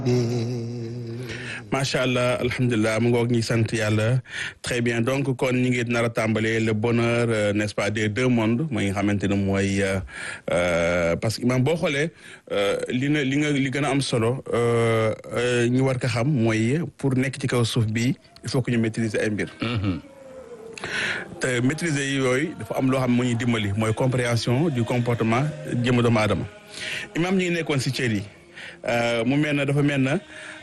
macha allah alhamdulilah mu ngoog ñi sant yàlla très bien donc kon ñi ngi nar a tàmbalee le bonheur n'est-ce pas des deux mondes mooy nga xamante ne mooy parce que man boo xoolee li nga li nga li gën a am solo ñu war ko xam mooy pour nekk ci kaw suuf bi il faut que ñu maîtriser ay mbir. te maîtriser yi yooyu dafa am loo xam moo ñuy dimbali mooy compréhension du comportement jëmm doomu aadama imam ñi ngi nekkoon si cër yi mu mel na dafa mel na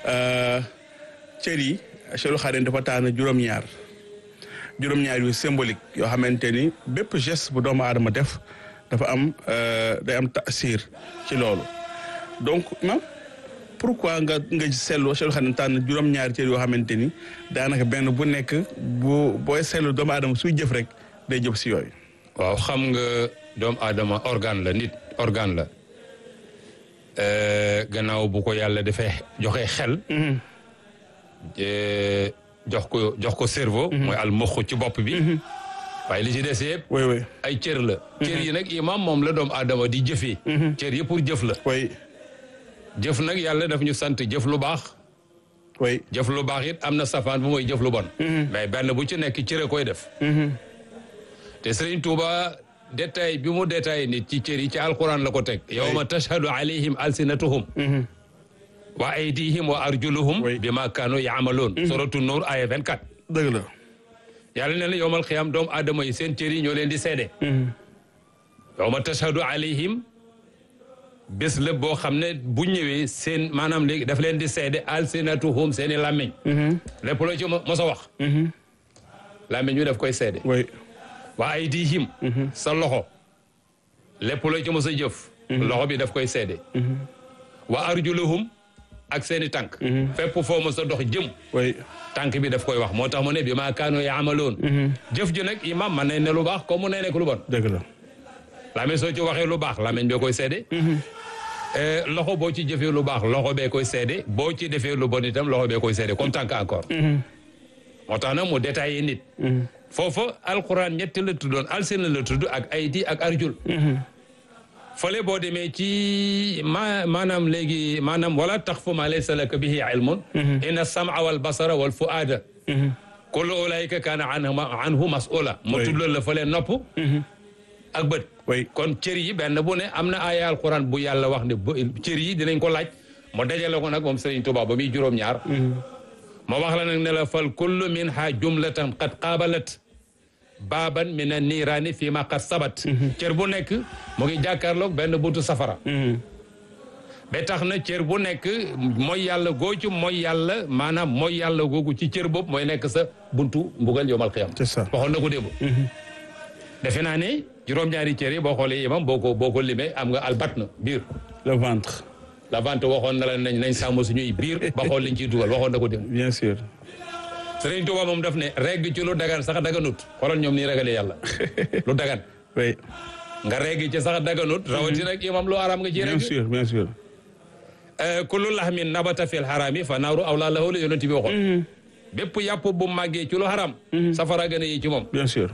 cër yi Cheikhul Khadim dafa tànn juróom-ñaar juróom-ñaar yu symbolique yoo xamante ni bépp geste bu doomu aadama def dafa am day am tasir ci loolu donc imam pourquoi nga nga seetlu Cheikhul Khadim tànn juróom-ñaari cër yoo xamante ni daanaka benn bu nekk bu booy seetlu doomu aadama suy jëf rek day jëf si yooyu. waaw xam nga doomu aadama organe la nit organe la gannaaw bu ko yàlla dafay joxe xel. jox ko jox ko cerveau. mooy al moxu ci bopp bi. waaye li ci des yëpp. oui oui ay cër la. cër yi nag imam moom la doomu aadama di jëfee. cër yi pour jëf la. oui. jëf nag yàlla daf ñu sant jëf lu baax. oui jëf lu baax it am na safaan bu mooy jëf lu bon. mais benn bu ci nekk cëre koy def. te Serigne Touba détail bi mu détaillé nit ci cër yi ci alquran la ko teg. yawma tashhadu alayhim alsinatuhum. wa aydihim wa arjuluhum. bima kaanu yaamaloon. suratu Nuur aya 24. dëgg la. yàlla nee na yowmal xiyaam doomu aadama yi seen cër yi ñoo leen di seede. yawma tashhadu alayhim bés la boo xam ne bu ñëwee seen maanaam léegi daf leen di seede alsinatuhum seen i làmmiñ lépp loo ci mos a wax làmmiñ ñu daf koy seede oui waa aydihim sa loxo lépp loo ci mos a jëf loxo bi daf koy seede waa arjuluhum ak seen i tànk fépp foo mos a dox jëm oui tànk bi daf koy wax moo tax mu ne bi maa kaanoo yaamaloon jëf ji nag imam man nañ ne lu baax comme mu ne nekk lu bon dëgg la làmmiñ soo ci waxee lu baax làmmiñ bee koy seede loxo boo ci jëfee lu baax loxo bee koy seede boo ci defee lu bon itam loxo bee koy seede comme tànk encore moo tax nag mu détaillé nit foofa alquran ñetti la tuddoon alsina la tudd ak aydi ak arjul fële boo demee ci ma maanaam léegi maanaam wala taxfu ma laysa laka bihi ilmun inna sam'a wal basara wal fuada kullu ulaika kaana anhu mas'ula mu tudd la fële nopp ak bët oui kon cër yi benn bu ne am na aaya alquran bu yàlla wax ne ba cër yi dinañ ko laaj mu dajale ko nag moom Serigne Touba ba muy juróom-ñaar moo wax la nag ne la fal kullu min ha jumlatan qad qaabalat baaban min an niiraani fii ma qad sabat cër bu nekk mu ngi jàkkaarloog benn buntu safara ba tax na cër bu nekk mooy yàlla goo ci mooy yàlla maanaam mooy yàlla googu ci cër boobu mooy nekk sa buntu mbugal yowmal qiyam c'est ça waxoon na ko démb defe naa ne juróom-ñaari cër yi boo xoolee imam boo ko boo ko limee am nga albatna biir le ventre la vente waxoon na la nañ nañ sàmm suñuy biir ba xool liñ ciy dugal waxoon na ko dem bien sûr Sëriñ Tuuba moom daf ne regg ci lu dagan sax daganut xoolal ñoom nii ragalee yàlla lu dagan oui nga regg ci sax daganut rawati nag imam lu araam nga ci bien regg sûr bien sûr kullu lahmin nabata fil harami fa naaru awla lahu la yonent bi waxoon bépp yàpp bu màggee ci lu haram safara gën a yi ci moom bien sûr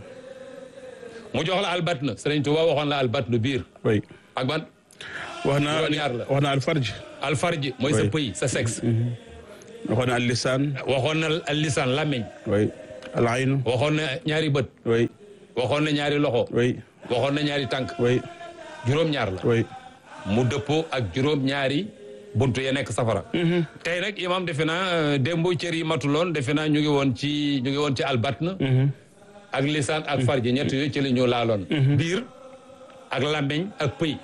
mu jox la albatna Sëriñ Tuuba waxoon la albatna biir oui ak ban wax naa Juróom-ñaar la. wax naa alfarj alfarji mooy sa Oui. pëy sa sexe waxoon naa allisaan waxoon na al lisaan làmmiñ oui al aynu waxoon na ñaari bët oui waxoon na ñaari loxo oui waxoon na ñaari tànk oui juróom-ñaar la oui mu dëppoo ak juróom-ñaari buntu ya nekk safara tey nag imam defe naa euh, démb cër yi matuloon defe naa ñu ngi woon ci ñu ngi woon ci albatna ak lisaan ak farji ñett yooyu ci la ñu laaloon biir ak làmmiñ ak pëy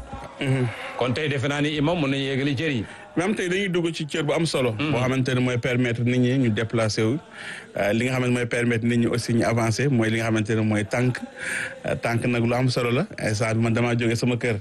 kon tey defe naa ni imam mën nañu yéegali cër yi même tey dañuy dugg ci cër bu am solo. boo xamante ne mooy permettre nit ñi ñu déplacé wu. li nga xamante mooy permettre nit ñi aussi ñu avancé mooy li nga xamante ne mooy tànk tànk nag lu am solo la instant bi man damaa jógee sama kër.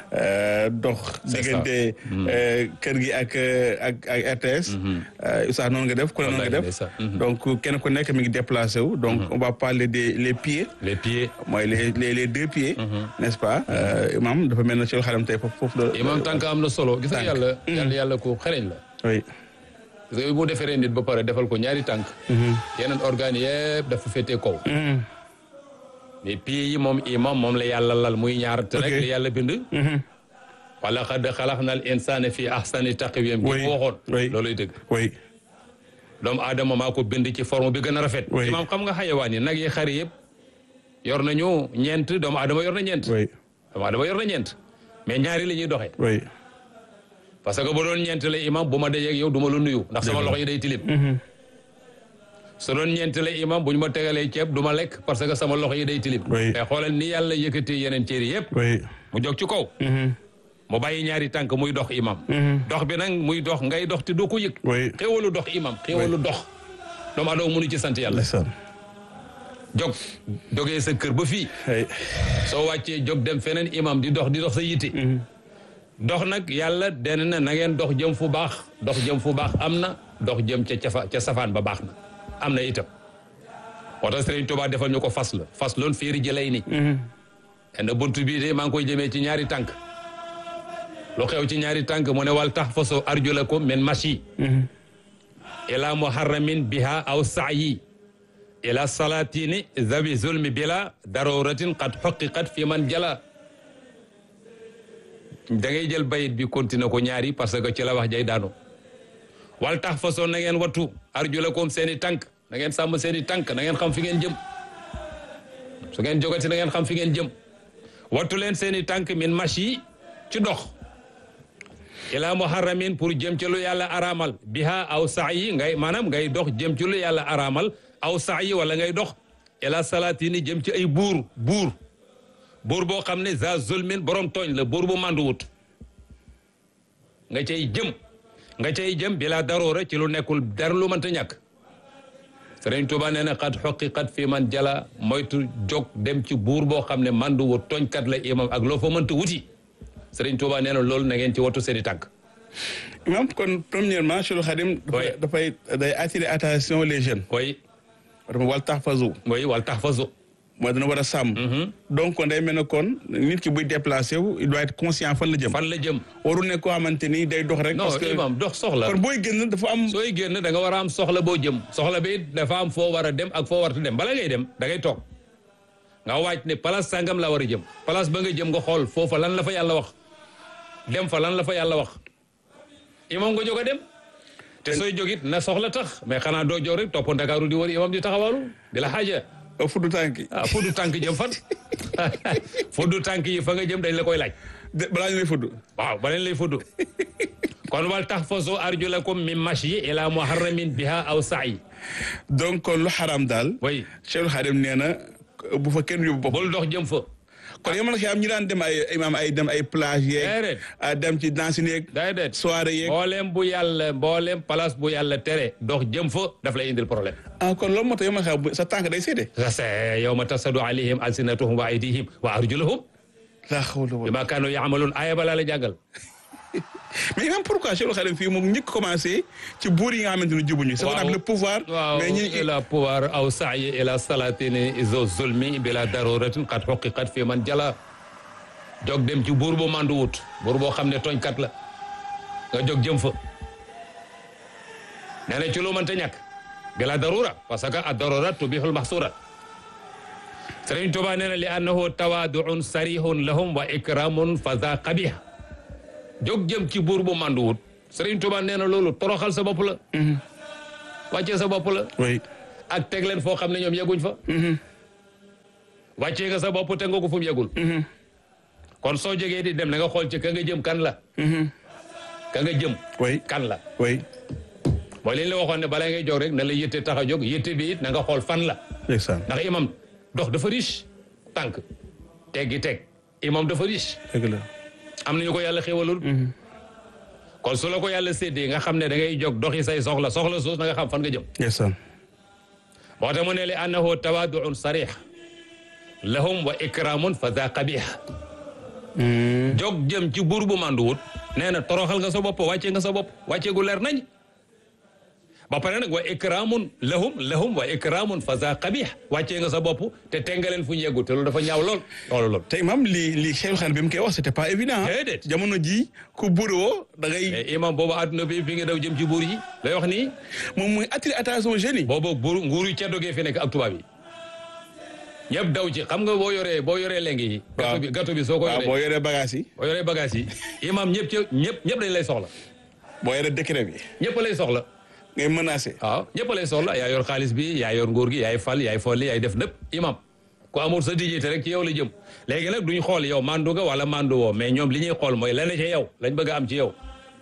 dox diggante kër gi ak ak ak RTS. Oustaz noonu nga def ku ne noonu nga def. donc kenn ku nekk mi ngi déplacé wu. donc on va parler des les pieds. les pieds. mooy les les les deux pieds. n'est-ce pas imam dafa mel na ci xalam tey foofu foofu la. imam tànk am na solo gis nga yàlla. yàlla yàlla ko xereñ la. oui. parce que bu defaree nit ba pare defal ko ñaari tànk. yeneen organes yëpp dafa féetee kaw. mais pieds yi moom imam moom la yàlla lal muy ñaar te rek la yàlla bind. wala xad xalaqna al insana fi ahsani taqwim bi Oui, mu waxoon oui. looluy dëgg oui doomu aadama maa ko bind ci forme bi gën a rafet Oui. imaam xam nga xayawaan yi nag yi xari yëpp yor nañu ñeent doomu aadama yor na ñeent oui doomu aadama yor na ñeent mais ñaari la ñuy doxee oui parce que bu doon ñeent la imam bu ma dajeeg yow du ma la nuyu ndax sama loxo yi day tilim su doon ñeent la imam bu ñu ma tegalee ceeb du ma lekk parce que sama loxo yi day tilim Oui. mais xoolal ni yàlla yëkkati yeneen cër yi yëpp oui mu jóg ci kaw mu bàyyi ñaari tànk muy dox imam dox bi nag muy dox ngay dox te doo ko yëg oui xéwalu dox imam xéwalu dox doomu aadama mënu ci sant yàlla ndeysaan jóg jógee sa kër ba fii ay soo wàccee jóg dem feneen imam di dox di dox sa yitte dox nag yàlla den na na ngeen dox jëm fu baax dox jëm fu baax am na dox jëm ca cafa ca safaan ba baax na am na itam moo tax Sëriñ Tuubaa defal ñu ko fas la fas loon féeri jëlay ni en buntu bii de maa ngi koy jëmee ci ñaari tànk lu xew ci ñaari tànk mu ne wal tax faso arjulakum min mashi ila muharramin biha aw sa'yi ila salatini zabi zulmi bila daruratin qad xuqiqat fi man jala da ngay jël bayit bi continuer ko ñaari parce que ci la wax jay daanu wal tax façon na ngeen wattu arjulakum seen i tànk na ngeen sàmm seen i tànk na ngeen xam fi ngeen jëm su ngeen jogati na ngeen xam fi ngeen jëm wattu leen seen i tànk min mashi ci dox ila muharramin pour jëm ci lu yàlla araamal biha aw sa'yi ngay maanaam ngay dox jëm ci lu yàlla araamal aw sa'yi wala ngay dox ila salatini jëm ci ay buur buur buur boo xam ne za zulmin borom tooñ la buur bu mandu wut nga cay jëm nga cay jëm bila daroora ci lu nekkul dara lu mënta ñàkk Sëriñ Tuuba nee na xat xoqiqat fi man jala moytu jóg dem ci buur boo xam ne mandu wut tooñkat la imam ak loo fa mënta wuti Sëriñ Tuuba nee na loolu na ngeen ci wattu seeni tànk imam kon premièrement Cheikh Khadim Oui. dafay day attirer attention les jeunes koy dama wal tax fasu mooy wal tax faso mooy dana war a sàmm donc kon day mel ne kon nit ki buy déplacé wu il doit être conscient fan la jëm fan la jëm waru nekk koo xamante ni day dox rek non parce que imam dox soxla kon booy génn dafa am sooy génn da nga war a am soxla boo jëm soxla bi it dafa am foo war a dem ak foo warta dem bala ngay dem da ngay toog nga waaj ne place sangam la war a jëm place ba nga jëm nga xool foofa lan la fa yàlla wax dem fa lan la fa yàlla wax imam nga jóg a dem te sooy jógit na soxla tax mais xanaa doo jóg rek topp ndakaaru di wër imam di taxawaalu di la xaaja fuddu tànk yi ah fuddu tànk jëm fan fuddu tànk yi fa nga jëm dañ la koy laaj de balaa ñu lay fudd waaw ba leen lay fudd kon wal tahfazu arjulakum min mashi ila muharramin biha aw sa'i donc kon lu xaraam daal way Cheikh Khadim nee na bu fa kenn yóbbu bopp bul dox jëm fa kon yow man xëy am ñi daan dem ay imam ay dem ay plage yeeg Déedéet. ah, dem ci danse yeeg day det soirée yeeg mboolem bu yàlla mboolem place bu yàlla tere dox jëm fa daf lay indil problème ah kon loolu moo tax yow man xëy sa tànk day seede ça c'est yawma tasadu alayhim alsinatuhum wa aydihim wa arjuluhum laa xawla wala bima kanu yaamaluun aaya balaa la jàngal mais imam pourquoi Cheikh Khadim fii moom njëkk commencé ci buur yi nga xamante ne jubuñu c'est Waaw. le pouvoir waaw mais ñi ila pouvoir aw sa'yi ila salatini zo zulmi bila daruratin qad huqiqat fi man jala jog dem ci buur bu mandu wut buur boo xam ne tooñkat la nga jog jëm fa nee na ci lu mënta ñàkk bila darura parce que a darura tubihul mahsurat Sëriñ Tuubaa nee na li annahu tawaduun sarihun lahum wa ikramun fa za qabih jog jëm ci buur bu mandu wut Sëriñ Tuubaa nee na loolu toroxal sa bopp la wàccee sa bopp la oui ak teg leen foo xam ne ñoom yeguñ fa wàccee nga sa bopp teg nga ko fu mu yegul kon soo jógee di dem na nga xool ci ka nga jëm kan la ka nga jëm oui kan la oui mooy li ñu la waxoon ne balaa ngay jóg rek na la yëtte tax a jóg yëtte bi it na nga xool fan la ndeysaan ndax imam dox dafa riche tànk teggi teg imam dafa riche dëgg la am nañu ko yàlla xéwalul kon su la ko yàlla séddee nga xam ne da ngay jóg doxi say soxla soxla soos na nga xam fan nga jëm ndeysaan moo tax mu ne li annahu tawaduun sarix lahum wa ikramun fa za qabih jog jëm ci buur bu manduwut nee na toroxal nga sa bopp wàcce nga sa bopp wàcce gu leer nañ ba pare nag wa ikramun lahum lahum wa ikramun fa za qabih wàcce nga sa bopp te tengaleen fu ñu yeggu te loolu dafa ñaaw lool loolu lool te imam lii lii Cheikh Khadim bi mu koy wax c'était pas évident Déedéet. jamono ji ku buuroo da ngay mais imam boobu adduna bi fi nga daw jëm ci buur yi lay wax nii moom mooy attirer attention jeunes yi boobu buur nguuru ceddo gee fi nekk ak tubaab yi ñëpp daw ci xam nga boo yoree boo yoree leng yi Waaw. gâteau bi gâteau bi soo ko waaw yoree boo yoree bagage yi boo yoree bagage yi imam ñëpp ci ñëpp ñëpp dañ lay soxla boo yoree décret bi ñëpp lay soxla ngay menacé waaw ñëpp lay soxla yaa yor xaalis bi yaa yor nguur gi yaay fal yaay folli yaay def lépp imam ku amul sa dignité rek ci yow la jëm léegi nag duñ xool yow mandu nga wala mandu woo mais ñoom li ñuy xool mooy lenn ci yow lañ bëgg a am ci yow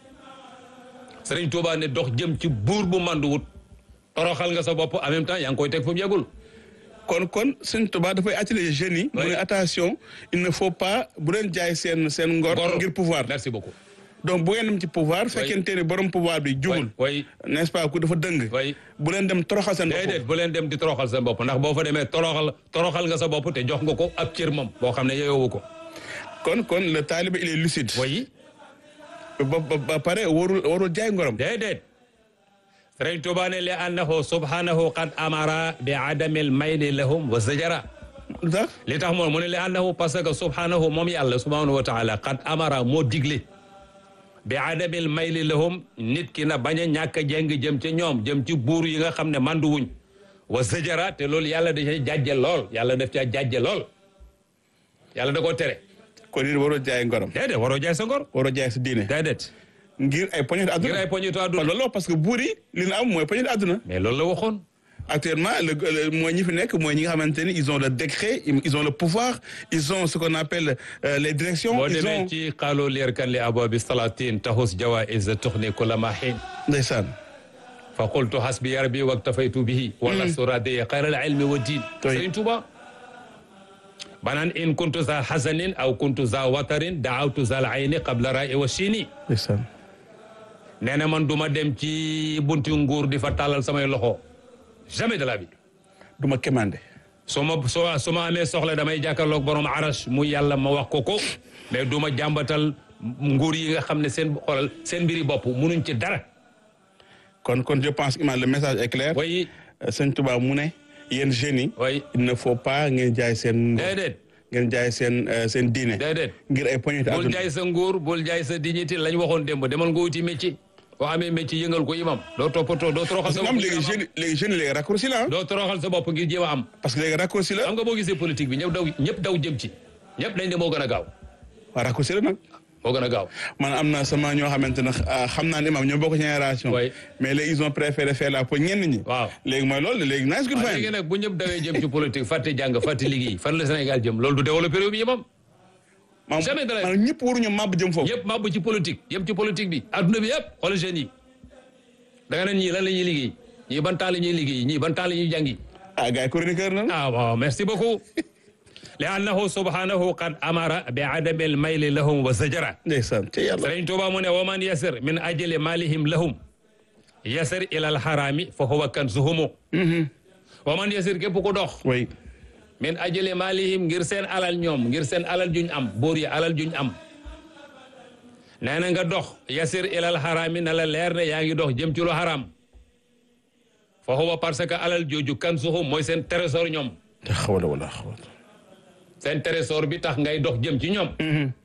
Sëriñ Tuubaa ne dox jëm ci buur bu mandu wut toroxal nga sa bopp en même temps yaa ngi koy teg fu mu yegul kon kon Sëñ Tuubaa dafay attirer jeunes yi mu Oui. ne attention il ne faut pas bu leen jaay seen seen ngor Ngor. ngir pouvoir merci beaucoup donc bu ngeen dem ci pouvoir fekkente ne borom pouvoir bi jubul way n'est-ce pas ku dafa dëng way bu leen dem toroxal seen déedéet bopp bu leen dem di toroxal sa bopp ndax boo fa demee toroxal toroxal nga sa bopp te jox nga ko ab cër moom boo xam ne yeyoowu ko kon kon le talibé il est lucide way ba ba ba pare warul warul jaay ngorom déedéet Sëriñ Tuubaa ne li annahu subhanahu qad amara bi adamil mayli lahum wa zajara lu tax li tax moom mu ne li annahu parce que subhanahu moom yàlla subhanahu wa taala qad amara moo digle bi adamil mayli lahum nit ki na bañ a ñàkk a jeng jëm ca ñoom jëm ci buur yi nga xam ne mandu wuñ wa zajara te loolu yàlla da ca jàjje lool yàlla daf ca jàjje lool yàlla da koo tere kon nit warul jaay ngorom déedéet waroo jaay sa ngor waroo jaay sa diine déedéet ngir ay poñet ngir àdduna ay poñitu waaw àdduna loolu la parce que buur yi li ñu am mooy poñet àdduna mais loolu la waxoon actuellement le le- mooy ñi fi nekk mooy ñi nga xamante ni ils ont le décret ils ont le pouvoir ils ont ce qu'on appelle euh, les directions boo ils demee ont ci xaaloo leer kan li abwabi salatin tahus jawaiz tuxni kula ma xiin ndeysaan fa qultu hasbi rabbi waktafaytu bihi wala suradiya xayral ilmi wa diin Oui. Sëriñ Tuuba banaan in kuntu za hasanin aw kuntu za watarin daawtu zal ayni qabla ra'i wa chini ndeysaan nee na man du ma dem ci bunti nguur di fa tàllal samay loxo jamais de la vie du ma kemande su ma su ma su ma amee soxla damay jàkkaarloog borom arash mu yàlla ma wax ko ko mais du ma jàmbatal nguur yi nga xam ne seen xoolal seen mbiri bopp munuñ ci dara kon kon je pense que le message est clair way Euh, Sëñ Tuubaa mu ne yéen jeunes yi way il ne faut pas ngeen jaay seen ngor déedéet ngeen jaay seen euh, seen diine déedéet ngir ay poñet bul àdduna jaay sa nguur bul jaay sa dignité lañ waxoon démb demal nga wuti métier boo amee métier yëngal ko imam doo toppatoo doo toroxal parce sa que bopp am ngir léegi am am. jeunes léegi jeunes yi léegi raccourci la ah doo toroxal sa bopp ngir jéem a am parce que léegi raccourci la xam nga boo gisee politique bi ñëpp daw ñëpp daw jëm ci ñëpp dañ ne moo gën a gaaw waaw raccourci la nag moo gën a gaaw man am na sama ñoo xamante ne ah, xam naa ne maam ñoo bokk génération Oui. mais léegi ils ont préféré faire la pour ñenn ñi waaw léegi mooy loolu léegi nice good waaw léegi fine nag bu ñëpp dawee jëm ci politique fàtte jàng fàtte liggéey fan la Sénégal jëm loolu du développé réew mi imam maam jamais de la- maanaam ñëpp waruñu màbb jëm foofu yëpp mabbu ci politique yëpp ci politique bi adduna bi yëpp xoolal jeunes yi da nga ne ñii lan la ñuy liggéey ñii ban temps la ñuy liggéey ñii ban temps la ñuy jàngi ah gars yi chroniqueur na ah waaw merci beaucoup li annahu subhanahu qad amara bi adami al mayli lahum wa zajara ndeysaan ci yàlla Sëriñ Tuuba mu ne wa man yasir min ajli malihim lahum yasir ila al harami fa huwa kanzuhumu wa man yasir képp ku dox oui min ajli malihim ngir seen alal ñoom ngir seen alal juñ am boor yi alal juñ am nee na nga dox yasir ilal harami na la leer ne yaa ngi dox jëm ci lu haram fa huwa parce que alal jooju kanzuhum mooy seen trésor ñoom te xawala wala xawala seen trésor bi tax ngay dox jëm ci ñoom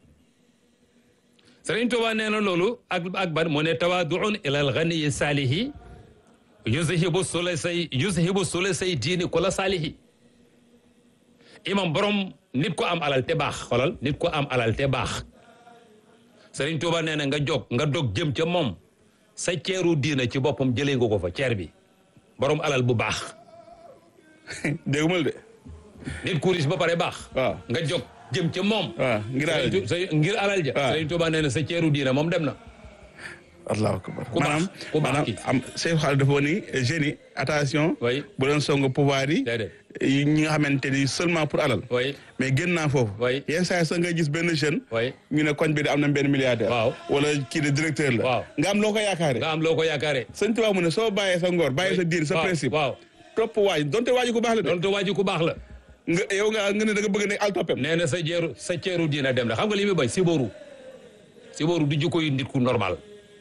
Sëriñ Tuuba nee na loolu ak ak ban mu ne tawaaduun ilal ganiyi saalihi yuzhibu sulasay yuzhibu sulasay diini kula saalihi imam borom nit ko am alal te baax xoolal nit ko am alal te baax Sëriñ Tuuba nee na nga jóg nga dog jëm ca moom sa ceeru diina ci boppam jëlee nga ko fa ceer bi borom alal bu baax déggumal de nit ku riche ba pare baax waaw nga jóg jëm ca moom waaw ngir alal ji sa ngir alal ja waaw. Sëriñ Tuuba nee na sa ceeru diina moom dem na allahu akbar Ku baax, maanaam ku baax maanaam ki. am Seydou Xaal dafa ni jeunes yi attention Oui. bu doon song pouvoir yi déedéet yi ñi nga xamante ni seulement pour alal oui mais gën naa foofu Oui. yenn saa yi sax nga gis benn jeune oui ñu ne koñ bi de am na benn milliardaire Waaw. wala kii de directeur la Waaw. nga am loo ko yaakaare nga am loo ko yaakaare sëñ Tuubaa mu ne soo bàyyee sa ngor bàyyee sa diin sa waaw principe waaw topp waaj donte waaj ku baax la de doon te waa ji ku baax la nga yow nga nga ne da nga bëgg ne al toppem nee na sa jeeru sa ceeru diina dem na xam nga li muy bañ siboru siboru du jikko yu nit ku normal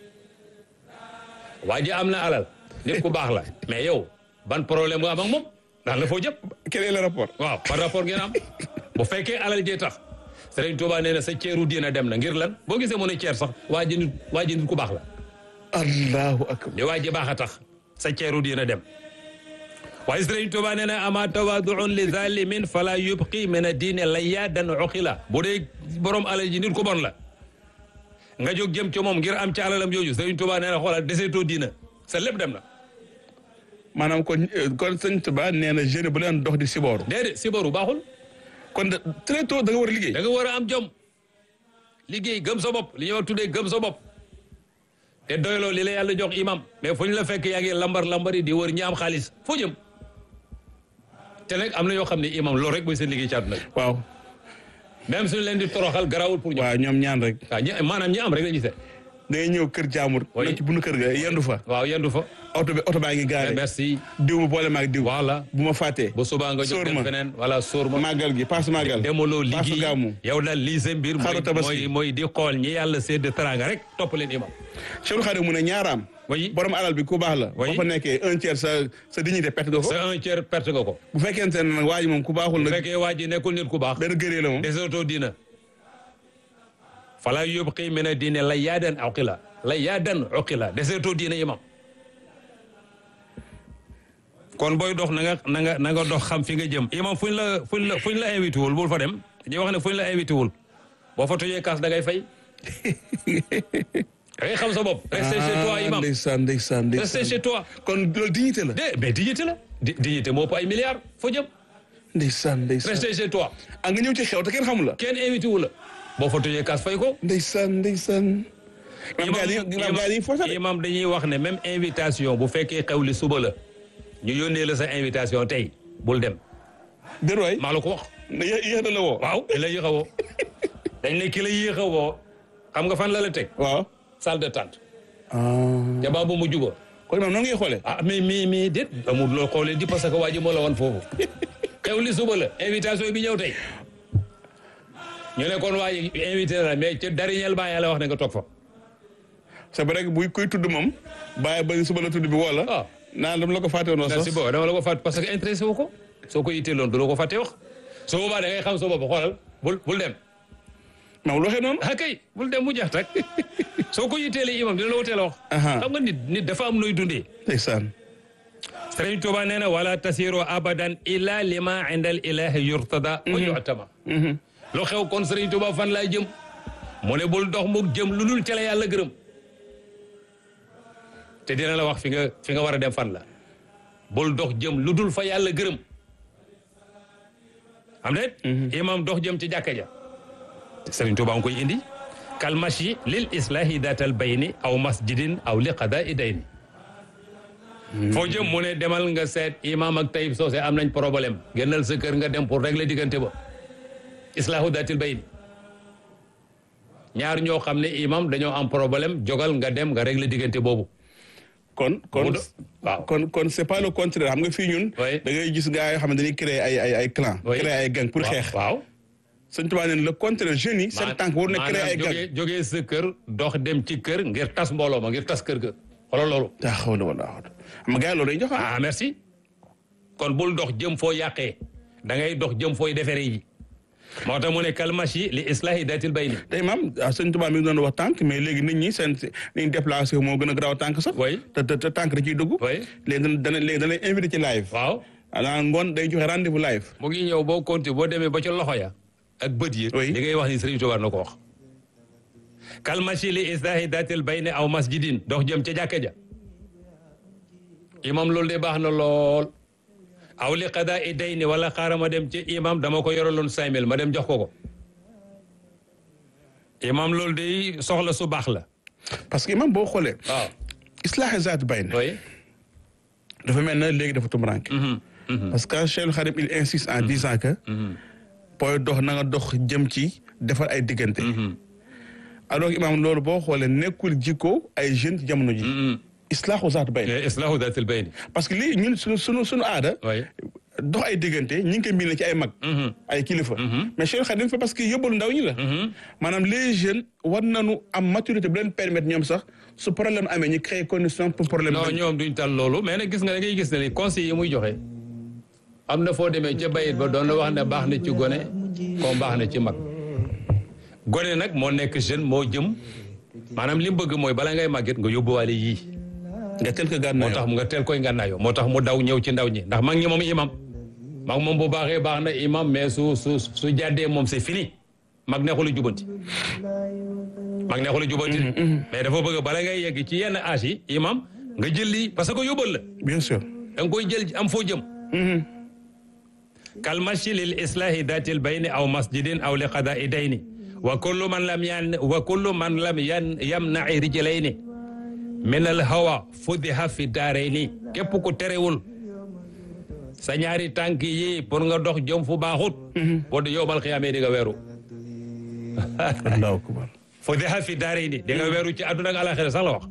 waa ji am na alal nit ku baax la mais yow ban problème nga am ak moom ndax la foo jëpp quel est le rapport waaw par rapport ngeen am bu fekkee alal jee tax Sëriñ Tuubaa nee na sa ceeru diina dem na ngir lan boo gisee mu ne ceer sax waa ji nit waa ji nit ku baax la allahu akbar li waa ji baax a tax sa ceeru diina dem waaye Sëriñ Tuubaa nee na ama tawaduun li zalimin fala yubqi min a diine layyadan uqila bu dee borom alal ji nit ku bon la nga jóg jëm ci moom ngir am ci alalam jooju Sëriñ Tuubaa nee na xoolal deseetoo diina sa lépp dem na maanaam kon kon sëñ Tuba nee na jeune bu leen dox di sibooru déedéet sibaru baaxul kon de très tôt da nga war a liggéey da nga war a am jom liggéey gëm sa bopp li ñuy wax tuddee gëm sa bopp te doyloo li la yàlla jox imam mais fu ñu la fekk yaa ngi lambar lambari di wër ñi am xaalis foo jëm te nag am na yoo xam ne imam loolu rek mooy seen liggéey ci àdduna bi waaw même suñu leen di toroxal garawul pour ñoom waaw ñoom ñaan rek waaw ñi maanaam ñi am rek la ñu seet da ngay ñëw kër jaamur Oui. na ci bunu kër ga yendu fa waaw yendu fa oto bi oto baa ngi gaare merci diw ma boole maag diw voilà bu ma fàttee bu subaa nga jóg Sóor dem ma. feneen voilà sóor ma màggal gi paas màggal demoloo paas liggéey gàmmu yow daal lii sa mbir Xaru mooy tabaski. mooy mooy di xool ñi yàlla sédd teranga rek topp leen imam Cheikh Xadim mu ne ñaaraam Oui. borom alal bi ku baax la Oui. boo fa nekkee un tiers sa sa dignité perte nga ko c'est un tiers perte nga ko bu fekkente ne nag waa ji moom ku baaxul bu nag fekkee waa ji nekkul nit ku baax benn gëree la moom deseetoo diina fala yubqi min a diine la yaadan uqila la yaadan uqila deseetoo diina imam kon booy dox na nga na nga na nga dox xam fi nga jëm imam fuñ la fuñ la fuñ la invité wul bul fa dem dañuy wax ne fuñ la invité wul boo fa tojee kaas da ngay fay da ngay xam sa bopp restez chez toi Ah, imam ndeysaan ndeysaan restez ndeysaan chez toi kon loolu dignité la de mais dignité la di dignité moo ëpp ay milliards foo jëm ndeysaan ndeysaan restez chez toi ah nga ñëw ci xew te kenn xamul la kenn invité wu la boo fa tojee kaas fay ko ndeysaan ndeysaan imam gaa yi imam gaa yi forcé de. imam dañuy wax ne même invitation bu fekkee xew li suba la ñu yónnee la sa invitation tey bul dem déet waay maa la ko wax ne yéex yéex na la woo waaw ki la yéex a woo dañ ne ki la yéex a woo xam nga fan la la teg waaw salle de tente ah te baa bu mu juba kon imam noonu ngay xoolee ah mais mais mais déet amul loo xoolee di parce que waa ji moo la woon foofu xew li suba la invitation bi ñëw tey ñu ne kon waa ji invité la mais ca dariñel baa yàlla wax ne nga toog fa c'est vrai que buy kuy tudd moom bàyyi ba suba la tudd bi woo la ah naan dama la ko fàtte woon merci sax beaucoup dama la ko fàtte parce que intéressé wu ko soo ko yitteeloon du la ko fàtte wax su boobaa da ngay xam sa bopp xoolal bul bul dem maam lu waxee noonu ah kay bul dem mu jeex tak soo ko yitteelee imam dina la wuteel a wax Aha. xam nga nit nit dafa am nooy dundee ndeysaan Sëriñ Tuuba nee na wala tasiru abadan illa lima inda al ilahi yurtada wa yu'tama lu xew kon Sëriñ Tuuba fan laay jëm mu ne bul dox muk jëm lu dul ca la yàlla gërëm te dina la wax fi nga fi nga war a dem fan la bul dox jëm lu dul fa yàlla gërëm am déet imam dox jëm ci jàkka ja Sëriñ Tuuba nga koy indi kal mashi lil islahi datal bayni aw masjidin aw li qada'i dayni foo jëm mu ne demal nga seet imam ak Taïb Socé am nañ problème génnal sa kër nga dem pour régler diggante ba islahu datil bayni ñaar ñoo xam ne imam dañoo am problème jogal nga dem nga régler diggante boobu kon kon Mu do- waaw. kon kon c'est pas le contraire xam nga fii ñun Oui. da ngay gis gars yoo xam ne dañuy créer ay ay ay clan Oui. créer ay gang pour waaw xeex waaw sëñ Tuubaa neen le contraire jeunes yi seen tànk war na créer ay gang jógee jógee sa kër dox dem ci kër ngir tas mbooloo ma ngir tas kër ga xoolal loolu daa xaw la wala xaw xam nga gars yi loolu dañuy jox ah ah merci kon bul dox jëm foo yàqee da ngay dox jëm fooy defaree yi moo tax mu ne kalmashi li islahi datil bayni tey maam ah, sëñ Tuubaa mi ngi doon wax tànk mais léegi nit ñi seen ni ñu déplacé moo gën a garaaw tànk sax Oui. te te te tànk da ciy dugg Oui. léegi dana dana léegi dana invité ci live waaw ana ngoon day joxe rendez-vous live mu ngi ñëw boo continué boo demee ba ca loxo ya ak bët yi Oui. li ngay wax ni Sëriñ Tuubaa na ko wax kalmashi li islahi datil bayni aw masjidin dox jëm ca jàkka ja imam loolu de baax na lool aw li qada i dayni wala xaaral ma dem ci imam dama ko yoraloon cinq mille ma dem jox ko ko imam loolu de soxla su baax la parce que imam boo xoolee waaw islaahi zaat bayn oui dafa mel na léegi dafa tumuraanke parce que Cheikh Khadim il insiste en disant que booy dox na nga dox jëm ci defar ay diggante alors que imam loolu boo xoolee nekkul jikko ay jeunes ci jamono ji islaahu zaat bayn islahu datil bayni parce que lii ñun suñu suñu suñu aada oui dox ay diggante ñi ngi koy mbind ci ay mag ay kilifa mais Cheikh Khadim fa parce que yóbbalu ndaw ñi la maanaam les jeunes war nañu am maturité bu leen permettre ñoom sax su problème amee ñu créer condition pour problème non bañ. ñoom duñ tal loolu mais nag gis nga da ngay gis ne li conseil yi muy joxe am na foo demee ca bayit ba doon na wax ne baax na ci gone comme baax na ci mag gone nag moo nekk jeune moo jëm maanaam li mu bëgg mooy bala ngay màgget nga yóbbuwaale yii nga tel ko moo gànnaayoo tax mu nga teel koy ngànnaayoo moo tax mu daw ñëw ci ndaw ñi ndax mag ñi moom imam mag moom bu baaxee baax na imam mais su su su jàddee moom c'est fini mag neexul a jubanti mag neexul a jubanti mais dafa bëgg bala ngay yegg ci yenn âge yi imam nga jël lii parce que yóbbal la bien sûr da nga koy jël am foo jëm kal mashi lil islahi datil bayni aw masjidin aw li qada'i dayni wa kullu man lam yan wa kullu man lam yan yamna'i rijlayni min al hawa fudiha fi daarayni képp ku terewul sa ñaari tànk yi pour nga dox jëm fu baaxut boo di yowmal xiyaamee di nga weeru allahu akbar fudiha fi daarayni di nga weeru ci àdduna ak alaxira sax la wax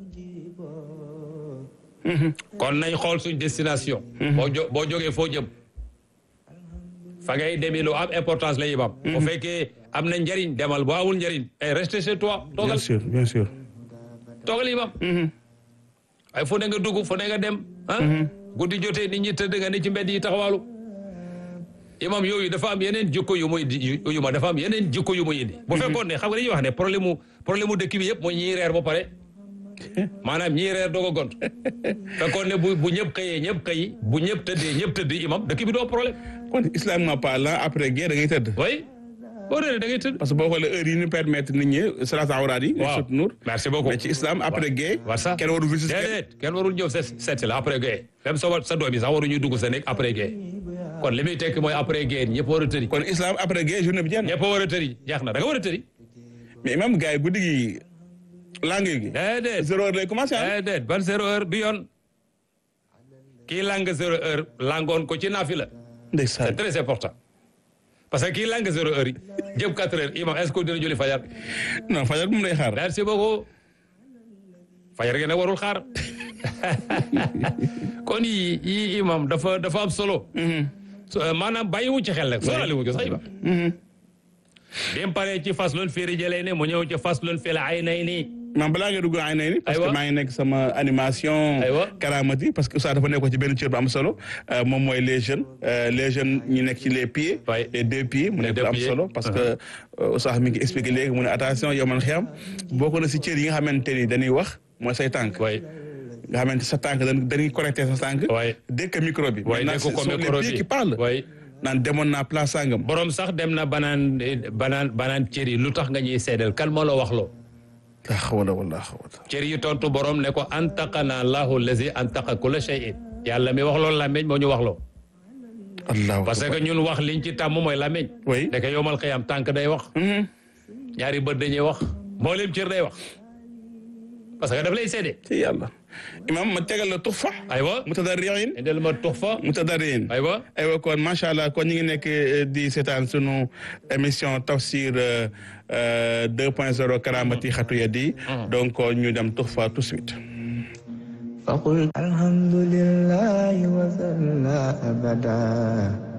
kon nañ xool suñ destination boo jo boo jógee foo jëm fa ngay demi lu am importance la imam bu fekkee am na njëriñ demal boo amul njëriñ ay rester chez toi bien toogal sûr bien sûr toogal imam ay fu ne nga dugg fu ne nga dem ah guddi jotee nit ñi tëdd nga ne ci mbedd yi taxawaalu imam yooyu dafa am yeneen jikko yu muy di yu ma dafa am yeneen jikko yu muy indi bu fekkoon ne xam nga dañuy wax ne problème mu problème mu dëkk bi yëpp mooy ñiy reer ba pare maanaam ñiy reer doog a gont fekkoon ne bu bu ñëpp xëyee ñëpp xëyi bu ñëpp tëddee ñëpp tëdd imam dëkk bi doo problème kon islamiquement parlant après guerre da ngay tëdd oui boo réeree da ngay tëdd parce que boo xoolee heure yi ñu permettre nit ñi salaatu awraad yi waaw sut nuur merci beaucoup mais ci islam après guerre war ça kenn warul visite kenn déedéet kenn warul ñëw seet seet si la après guerre même sa wa- sa doom yi sax waruñuy dugg sa nekk après guerre kon li muy tekki mooy après guerre ñëpp war a tëri kon islam après guerre journée bi jeex na ñëpp war a tëri jeex na da nga war a tëri mais imam gars yi guddi gi langue gi déedéet zéro heure lay commencé ah déedéet ban zéro heure du yoon kii lang zéro heure langoon ko ci naafi la ndeysaan c'est très important parce que kii lang zéro heure yi jëm quatre heures imam est-ce que dina julli fajar non fajar moom lay xaar merci beaucoup fajar gi nag warul xaar kon yi yi imam dafa dafa am solo So, euh, maanaam bàyyiwu ci xel rek soorali wu ko sax imam bi mu paree ci faslun fi rijlayni mu ñëw ci faslun fi aynayni man balaa nga dugg ay nay ni parce que Aywa. maa ngi nekk sama animation Aywa. karamati parce que Oustaz dafa nekkoon ci benn cër bu am solo euh, moom mooy les jeunes euh, les jeunes ñi nekk ci les pieds Ouais. les deux pieds mu nekk deux lu am pieds. solo parce que euh, Oustaz mi ngi expliqué léegi mu ne attention yow man xiyam bokk na si cër yi nga xamante ni dañuy wax mooy say tànk way nga xamante sa tànk dañ dañuy connecté sa tànk Ouais. dès que micro bi way Maintenant, nekk ce ko sont les micro pieds bi qui parlent way naan demoon naa place sangam borom sax dem na banaan banaan banaan cër yi lu tax nga ñuy seedal kan moo la wax loo la hawla wala quwwata cër yi tontu borom ne ko antaqana allahu allazi antaqa kulla shay'in yàlla mi wax loolu làmmeñ moo ñu wax loo allahu parce que ñun wax liñ ci tàmm mooy làmmeñ Oui. ndeke yomal xëyam tànk day wax Mhm. ñaari bët dañuy wax mboolem cër day wax parce que daf lay seede ci yàlla imam ma tegal la tufa aywa mutadarriin indil ma tux fa mutadarriin aywa aywa kon macha allah kon ñu ngi nekk eh, di seetaan sunu émission tafsir euh, euh, 2.0 karamati xatu yadi donc ñu dem tufa tout de suite فقل الحمد لله وصلى أبدا